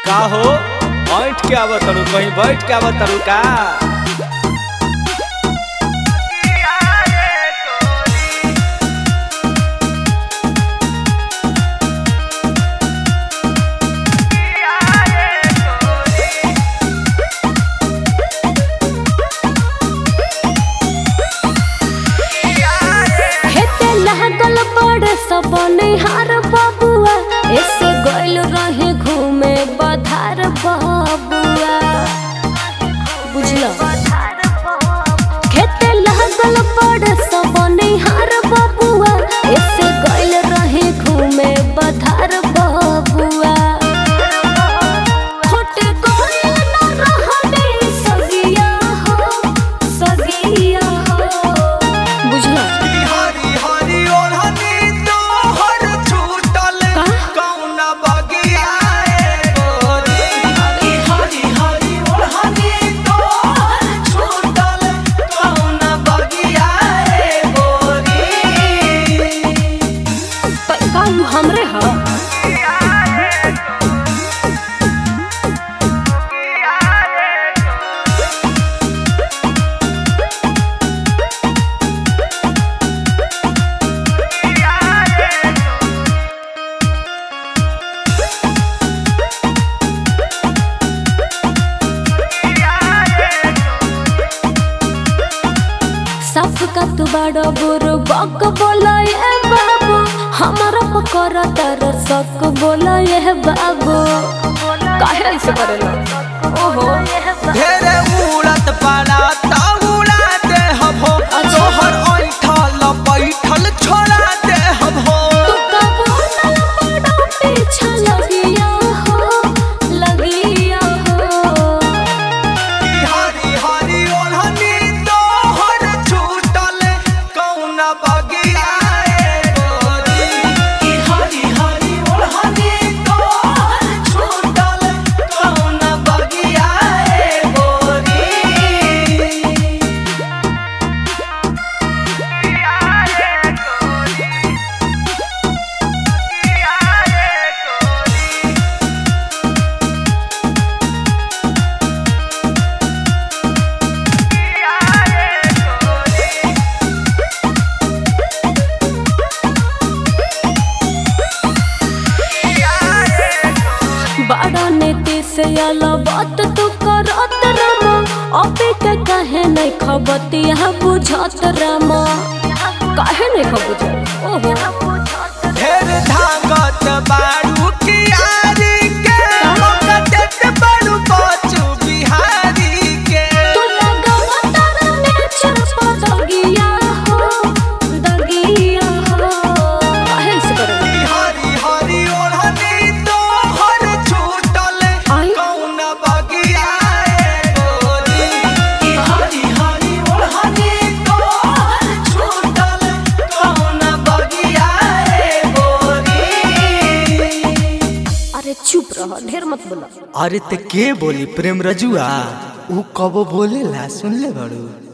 का हो बैठ के आवत तारू कहीं बैठ के आवत तारू का हेते लागल बड़ सब निहार बबुआ ऐसे गइल रहे घूमे बधार बबुआ बुझलो खेते लागल बड़ सब निहार बबुआ ऐसे गइल रहे घूमे बधार बबुआ होटे गइल न रहने सगिया हो सगिया हो बुझलो हरी हरी ओढ़नी तोहर छूटल का? कौना बगिया ए गोरी हरी हरी हरी ओढ़नी तोहर छूटल कौना बगिया ए गोरी प- काम हमरे ह सब का तू बड़ा बुरु बक बोला ये बाबू हमारा पकड़ा तर सक बोला ये बाबू काहे ऐसे करेला ओहो ढेरे उड़त पाला ता उड़ा दे हम हो तोहर ऐठल बैठल छोड़ा दे हम हो तू का बोला बड़ा पीछा लगिया हो लगिया हो कि हरी हरी ओढ़नी तोहर छूटल कौना बगिया ए गोरी कि हरी हरी ओढ़नी तोहर छूटल कौना बगिया ए गोरी बड़ा नीति से आला बात तू करत रामा अबे के कहे नहीं खबतिया बुझत रामा काहे नहीं खबुझत ओहो ढेर धागत बारू कियारी के मौका देत बारू बचू बिहारी के तू लगावा तारा नेचर पर दगिया हो दगिया हो काहे से करत कि हरी हरी ओढ़नी तोहर छूटल आई? कौन बगिया ए गोरी कि हरी हरी ओढ़नी तोहर छूटल कौन बगिया ए गोरी अरे चुप रह ढेर मत बोला अरे ते के बोली प्रेम रजुआ ऊ कबो बोलेला सुन ले बड़ू